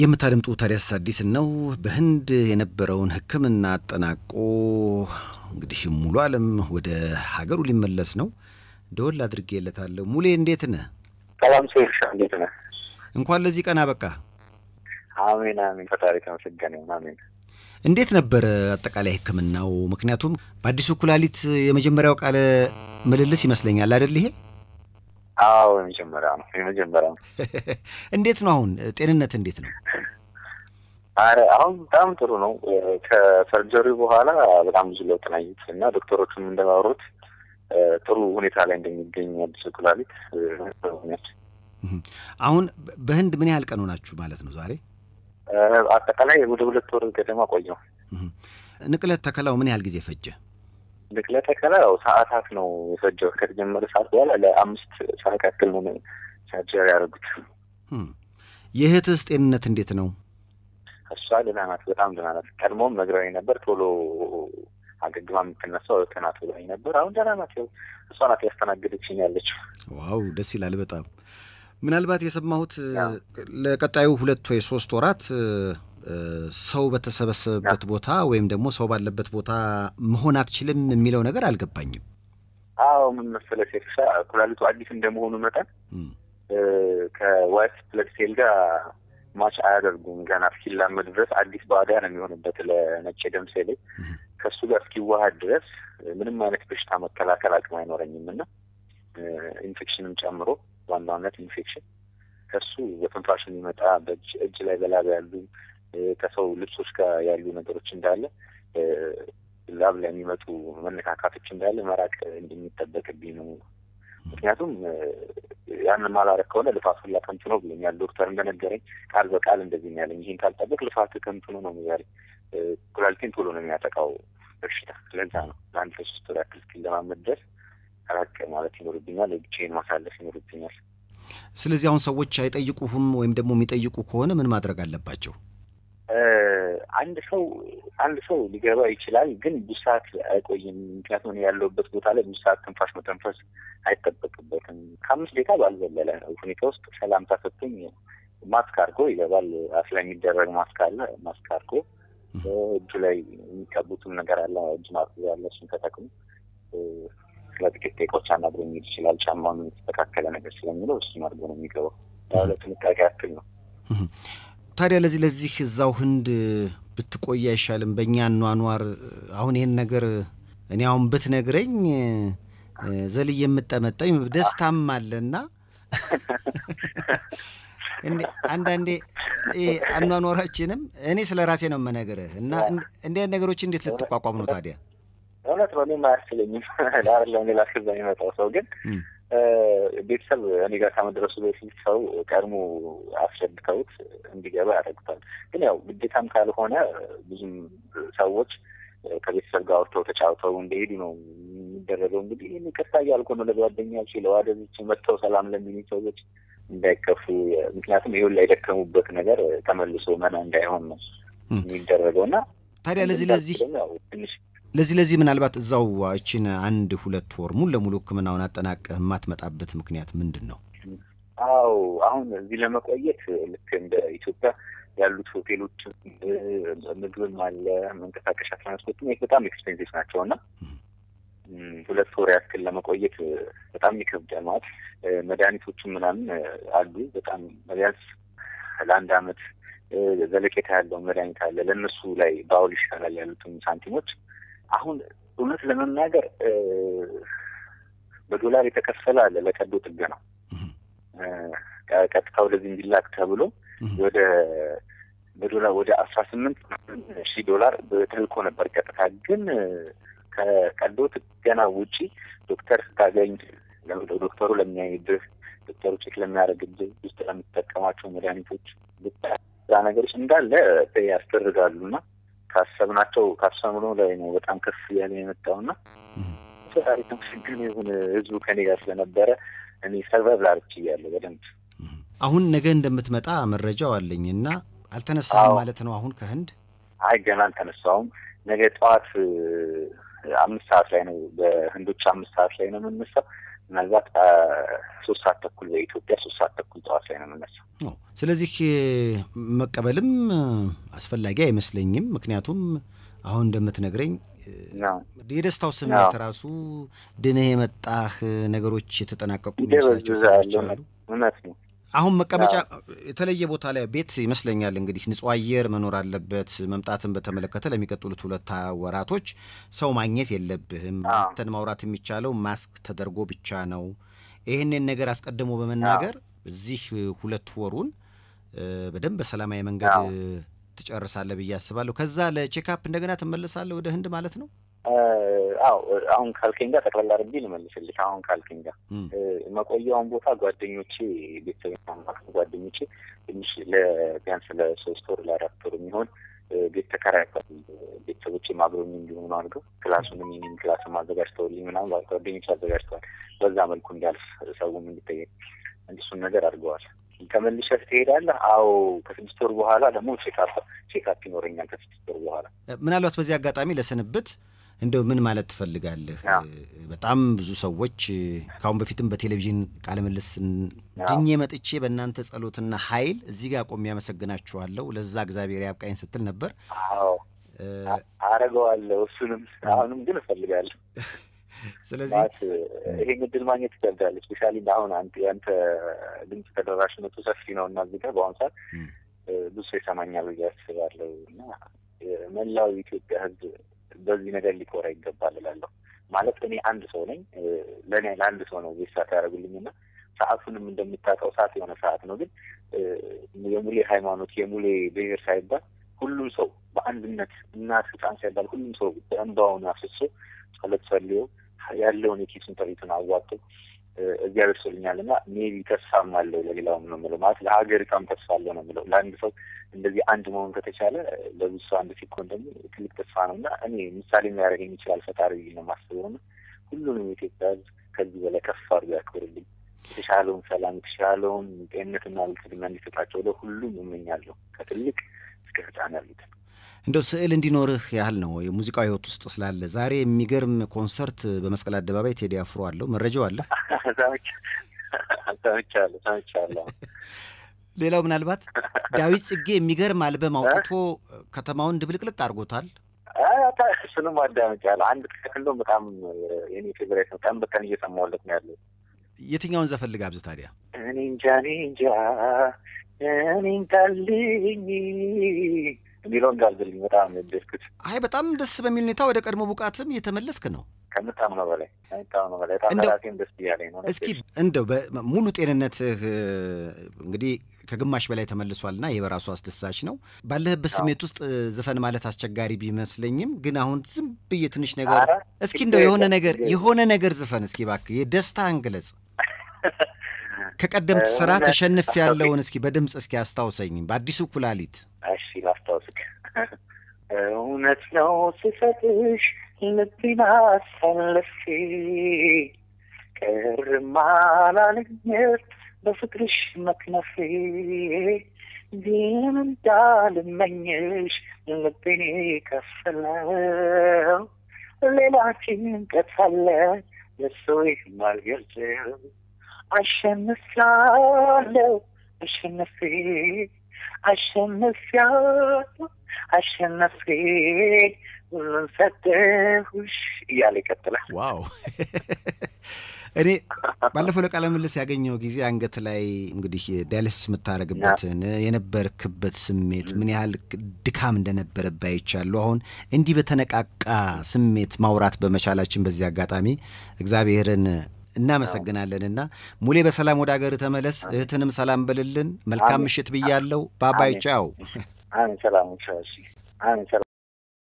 የምታደምጡ ታዲያስ አዲስን ነው። በህንድ የነበረውን ሕክምና አጠናቆ እንግዲህ ሙሉ ዓለም ወደ ሀገሩ ሊመለስ ነው። ደወል አድርጌለታለሁ። ሙሌ እንዴት ነህ? ሰላም ሴርሻ እንዴት ነህ? እንኳን ለዚህ ቀን አበቃ። አሜን አሜን። ፈጣሪ ተመሰገነ ይሁን። አሜን። እንዴት ነበረ አጠቃላይ ሕክምናው? ምክንያቱም በአዲሱ ኩላሊት የመጀመሪያው ቃለ ምልልስ ይመስለኛል አይደል? ይሄ አዎ የመጀመሪያ ነው የመጀመሪያ ነው። እንዴት ነው አሁን ጤንነት እንዴት ነው? አረ አሁን በጣም ጥሩ ነው። ከሰርጀሪ በኋላ በጣም ብዙ ለውጥ ናየት እና ዶክተሮቹም እንደማወሩት ጥሩ ሁኔታ ላይ እንደሚገኝ አዲሱ ኩላሊት አሁን በህንድ ምን ያህል ቀን ሆናችሁ ማለት ነው ዛሬ? አጠቃላይ ወደ ሁለት ወር ገደማ ቆየው። ንቅለት ተከላው ምን ያህል ጊዜ ፈጀ? ንቅለ ተከላ ያው ሰዓታት ነው የፈጀው። ከተጀመረ ሰዓት በኋላ ለአምስት ሰዓት ያክል ነው ሰርጀሪ ያደረጉት። የእህትስ ጤንነት እንዴት ነው? እሷ ደህና ናት፣ በጣም ደህና ናት። ቀድሞም ነግረውኝ ነበር ቶሎ አገግማ የምትነሳው እህት ናት ብላኝ ነበር። አሁን ደህና ናት። ያው እሷ ናት ያስተናገደችኝ ያለችው። ዋው ደስ ይላል በጣም ምናልባት የሰማሁት ለቀጣዩ ሁለት ወይ ሶስት ወራት ሰው በተሰበሰበበት ቦታ ወይም ደግሞ ሰው ባለበት ቦታ መሆን አትችልም የሚለው ነገር አልገባኝም። አዎ ምን መሰለህ ሴክሻ ኩላሊቱ አዲስ እንደመሆኑ መጠን ከዋይት ብለድ ሴል ጋር ማች አያደርጉም። ገና እስኪላመድ ድረስ አዲስ ባዕዳ ነው የሚሆንበት ለነጭ ደም ሴሌ ከእሱ ጋር እስኪዋሃድ ድረስ ምንም አይነት በሽታ መከላከል አቅም አይኖረኝም እና ኢንፌክሽንም ጨምሮ ዋናነት ኢንፌክሽን ከሱ በትንፋሽ የሚመጣ በእጅ እጅ ላይ በላብ ያሉ ከሰው ልብሶች ጋር ያሉ ነገሮች እንዳለ ላብ ላይ የሚመጡ መነካካቶች እንዳለ መራቅ እንደሚጠበቅብኝ ነው። ምክንያቱም ያንን ማላረግ ከሆነ ልፋት ሁላ ከንቱ ነው ብሎኛል ዶክተር እንደነገረኝ ቃል በቃል እንደዚህ ያለኝ። ይህን ካልጠበቅ ልፋት ከንቱ ነው ነው ያለኝ። ኩላሊቴን ቶሎ ነው የሚያጠቃው በሽታ። ለዛ ነው ለአንድ ለሶስት ወር ያክል እስኪለማመድ ድረስ ራቅ ማለት ይኖርብኛል። ብቻዬን ማሳለፍ ይኖርብኛል። ስለዚህ አሁን ሰዎች አይጠይቁህም ወይም ደግሞ የሚጠይቁ ከሆነ ምን ማድረግ አለባቸው? አንድ ሰው አንድ ሰው ሊገባ ይችላል፣ ግን ብዙ ሰዓት አይቆይም። ምክንያቱም ያለሁበት ቦታ ላይ ብዙ ሰዓት ትንፋሽ መተንፈስ አይጠበቅበትም። ከአምስት ደቂቃ ባልዘለለ ሁኔታ ውስጥ ሰላምታ ሰጥቶኝ ማስክ አድርጎ ይገባል። አፍ ላይ የሚደረግ ማስክ አለ። ማስክ አድርጎ እጁ ላይ የሚቀቡትም ነገር አለ። እጅ ማጽጃ ያለ እሱን ተጠቅሞ ለጥቂት ደቂቃዎች አናግሮ የሚሄድ ይችላል። ጫማውን የተስተካከለ ነገር ስለሚለው እሱን አድርጎ ነው የሚገባው። ለጥንቃቄ ያክል ነው። ታዲያ ለዚህ ለዚህ እዛው ህንድ ብትቆይ አይሻልም? በእኛ አኗኗር አሁን ይህን ነገር እኔ አሁን ብትነግረኝ ዘልዬ የምጠመጠኝ ደስታም አለና አንዳንዴ አኗኗራችንም እኔ ስለ ራሴ ነው የምነግርህ እና እንዲህ ነገሮች እንዴት ልትቋቋም ነው ታዲያ? እውነት ነው። እኔም አያስችለኝም ለአለም ሌላ ከዛ የሚመጣው ሰው ግን ቤተሰብ እኔ ጋር ከመድረሱ በፊት ሰው ቀድሞ አስረድተውት እንዲገባ ያደርጉታል። ግን ያው ግዴታም ካልሆነ ብዙም ሰዎች ከቤተሰብ ጋር አውርተው ተጫውተው እንደሄዱ ነው የሚደረገው። እንግዲህ ይህን ይቅርታ እያልኩ ነው ለጓደኛች ለዋደዞች መጥተው ሰላም ለሚሉ ሰዎች እንዳይከፉ። ምክንያቱም ይሁን ላይ የደከሙበት ነገር ተመልሶ መና እንዳይሆን ነው የሚደረገው እና ታዲያ ለዚህ ለዚህ ትንሽ ለዚህ ለዚህ ምናልባት እዛው እችን አንድ ሁለት ወር ሙሉ ለሙሉ ሕክምናውን አጠናቀህ የማትመጣበት ምክንያት ምንድን ነው? አው አሁን እዚህ ለመቆየት ልክ እንደ ኢትዮጵያ ያሉት ሆቴሎች ምግብም አለ፣ መንቀሳቀሻ ትራንስፖርት በጣም ኤክስፔንሲቭ ናቸው እና ሁለት ወር ያክል ለመቆየት በጣም ይከብዳል። ማለት መድኃኒቶቹም ምናምን አሉ በጣም ቢያንስ ለአንድ አመት ዘለቄታ ያለውን መድኃኒት አለ። ለእነሱ ላይ በአውል ይሻላል ያሉትን ሳንቲሞች አሁን እውነት ለመናገር በዶላር የተከፈለ አለ ለቀዶ ጥገና ቀጥታ ወደዚህ እንዲላክ ተብሎ ወደ በዶላር ወደ አስራ ስምንት ሺህ ዶላር ተልኮ ነበር ቀጥታ። ግን ከቀዶ ጥገና ውጪ ዶክተር ስታገኝ ዶክተሩ ለሚያይብህ ዶክተሩ ቼክ ለሚያደርግብህ ውስጥ ለምትጠቀማቸው መድኃኒቶች ዛ ነገሮች እንዳለ ያስደርጋሉና ካሰብናቸው ካሰብነው ላይ ነው በጣም ከፍ እያለ የመጣውና ፈጣሪ ተመስገን ይሁን። ህዝቡ ከኔ ጋር ስለነበረ እኔ ሰርቫይቭ ላርች እያለሁ በደንብ አሁን ነገ እንደምትመጣ መረጃው አለኝ እና አልተነሳም ማለት ነው አሁን ከህንድ? አይ ገና አልተነሳውም። ነገ ጠዋት አምስት ሰዓት ላይ ነው በህንዶች አምስት ሰዓት ላይ ነው የምነሳው። ምናልባት ሶስት ሰዓት ተኩል በኢትዮጵያ ሶስት ሰዓት ተኩል ጠዋት ላይ ነው የምነሳው። ስለዚህ መቀበልም አስፈላጊ አይመስለኝም። ምክንያቱም አሁን እንደምትነግረኝ የደስታው ስሜት ራሱ ድነህ የመጣህ ነገሮች የተጠናቀቁ የሚመስላቸው ሰዎች አሉ። እውነት ነው። አሁን መቀመጫ የተለየ ቦታ ላይ ቤት ይመስለኛል። እንግዲህ ንጹህ አየር መኖር አለበት። መምጣትን በተመለከተ ለሚቀጥሉት ሁለት ወራቶች ሰው ማግኘት የለብህም። አንተን ማውራት የሚቻለው ማስክ ተደርጎ ብቻ ነው። ይህንን ነገር አስቀድሞ በመናገር እዚህ ሁለት ወሩን በደንብ በሰላማዊ መንገድ ትጨርሳለህ ብዬ አስባለሁ። ከዛ ለቼክአፕ እንደገና ትመለሳለህ ወደ ህንድ ማለት ነው? አዎ አሁን ካልከኝ ጋር ጠቅላላ አድርጌ ልመልስልህ። አሁን ካልከኝ ጋር መቆያውን ቦታ ጓደኞቼ ቤተሰብ ጓደኞቼ ትንሽ ለቢያንስ ለሶስት ወር ለአራት ወር የሚሆን ቤት ተከራይቷል። ቤተሰቦቼ አብረውኝ እንዲሆኑ አድርገው ክላሱንም የእኔን ክላስም አዘጋጅተውልኝ ምናምን ጓደኞች አዘጋጅተዋል። በዛ መልኩ እንዲያልፍ ሰውም እንዲጠየቅ እንዲሱን ነገር አድርገዋል። ተመልሰህ ትሄዳለህ? አዎ ከስድስት ወር በኋላ ደግሞ ቼክአፕ ቼክአፕ ይኖረኛል ከስድስት ወር በኋላ። ምናልባት በዚህ አጋጣሚ ለስንብት እንደው ምን ማለት ትፈልጋለህ? በጣም ብዙ ሰዎች ከአሁን በፊትም በቴሌቪዥን ቃለ ምልልስ ድኜ መጥቼ በእናንተ ጸሎትና ኃይል እዚህ ጋር ቆሜ ያመሰግናችኋለሁ፣ ለዛ እግዚአብሔር ያብቃኝ ስትል ነበር። አዎ አረገዋለሁ። እሱንም አሁንም ግን እፈልጋለሁ። ስለዚህ ይሄን እድል ማግኘት ይከብዳል። ስፔሻሊ አሁን ያንተ ድምፅ ተደራሽነቱ ሰፊ ነው እና እዚህ ጋር በአሁኑ ሰዓት ብዙ ሰው ይሰማኛል ብዬ አስባለሁ እና መላው ኢትዮጵያ ሕዝብ በዚህ ነገር ሊኮራ ይገባል እላለሁ። ማለት እኔ አንድ ሰው ነኝ። ለእኔ ለአንድ ሰው ነው ቤት ሰዓት ያደረጉልኝ እና ሰዓቱንም እንደምታውቀው ሰዓት የሆነ ሰዓት ነው። ግን የሙሌ ሃይማኖት የሙሌ ብሔር ሳይባል ሁሉም ሰው በአንድነት እናት ሕፃን ሳይባል ሁሉም ሰው እንባውን አፍስሶ ጸሎት ጸልዮ ያለውን የኪሱን ጥሪቱን አዋጡ እዚያ ደርሶልኛል እና ሜቢ ተስፋም አለው ለሌላውም ነው የምለው። ማለት ለሀገሪቷም ተስፋ አለው ነው የምለው። ለአንድ ሰው እንደዚህ አንድ መሆን ከተቻለ ለብዙ ሰው አንድ ሲኮን ደግሞ ትልቅ ተስፋ ነው እና እኔ ምሳሌ የሚያደርገኝ ይችላል ፈጣሪ ነው የማስበው እና ሁሉንም የኢትዮጵያ ሕዝብ ከዚህ በላይ ከፍ አድርጎ ያክብርልኝ። የተሻለውን ሰላም፣ የተሻለውን ጤንነትና ብልጽግና እንዲሰጣቸው ለሁሉም እመኛለሁ ከትልቅ እስከ ሕፃን ያሉትን። እንደው ስዕል እንዲኖርህ ያህል ነው የሙዚቃው ህይወት ውስጥ ስላለ ዛሬ የሚገርም ኮንሰርት በመስቀል አደባባይ ቴዲ አፍሮ አለው። መረጃው አለ? ሰምቻለሁ ሰምቻለሁ። ሌላው ምናልባት ዳዊት ጽጌ የሚገርም አልበም አውጥቶ ከተማውን ድብልቅልቅ አድርጎታል። እሱንም አዳምጫለሁ። አንድ ትክክል እንደውም በጣም የኔ ፌቨሬት ነው። ቀን በቀን እየሰማሁለት ነው ያለው። የትኛውን ዘፈን ልጋብዝ ታዲያ? እኔ እንጃ እኔ እንጃ እኔ እንጃልኝ የሚለውን ጋብዝልኝ። በጣም ደስኩት። አይ በጣም ደስ በሚል ሁኔታ ወደ ቀድሞ ብቃትም እየተመለስክ ነው። ከምጣም ነው በላይ ከምጣም ነው በላይ በጣም ራሴም ደስ እያለኝ ነው። እስኪ እንደው ሙሉ ጤንነትህ እንግዲህ ከግማሽ በላይ ተመልሷልና ይህ በራሱ አስደሳች ነው። ባለህበት ስሜት ውስጥ ዘፈን ማለት አስቸጋሪ ቢመስለኝም ግን አሁን ዝም ብዬ ትንሽ ነገር እስኪ እንደው የሆነ ነገር የሆነ ነገር ዝፈን እስኪ እባክህ የደስታህን ግለጽ። ከቀደምት ስራ ተሸንፍ ያለውን እስኪ በድምፅ እስኪ አስታውሰኝ በአዲሱ ኩላሊት። እሺ ላስታውስክ። እውነት ነው ስሰጥሽ ልቤን አሳልፌ ቅርም አላለኝም በፍቅርሽ መክነፌ ግን እንዳልመኝሽ ልቤን ከፈለው ሌላ ጭንቀት አለ ለሰው የማልገልጸው አሸንፊያለሁ አሸነፌ አሸንፊያለሁ አሸነፌ ሁሉን ሰጠሁሽ እያለ ይቀጥላል። ዋው እኔ ባለፈው ለቃለ ምልልስ ያገኘው ጊዜ አንገት ላይ እንግዲህ ዳያሊሲስ የምታደርግበትን የነበርክበት ስሜት ምን ያህል ድካም እንደነበረብህ አይቻለሁ። አሁን እንዲህ በተነቃቃ ስሜት ማውራት በመቻላችን በዚህ አጋጣሚ እግዚአብሔርን እናመሰግናለንና ሙሌ በሰላም ወደ ሀገር ተመለስ። እህትንም ሰላም በልልን። መልካም ምሽት ብያለሁ። ባባይ ጫው። አሜን። ሰላም። አሜን።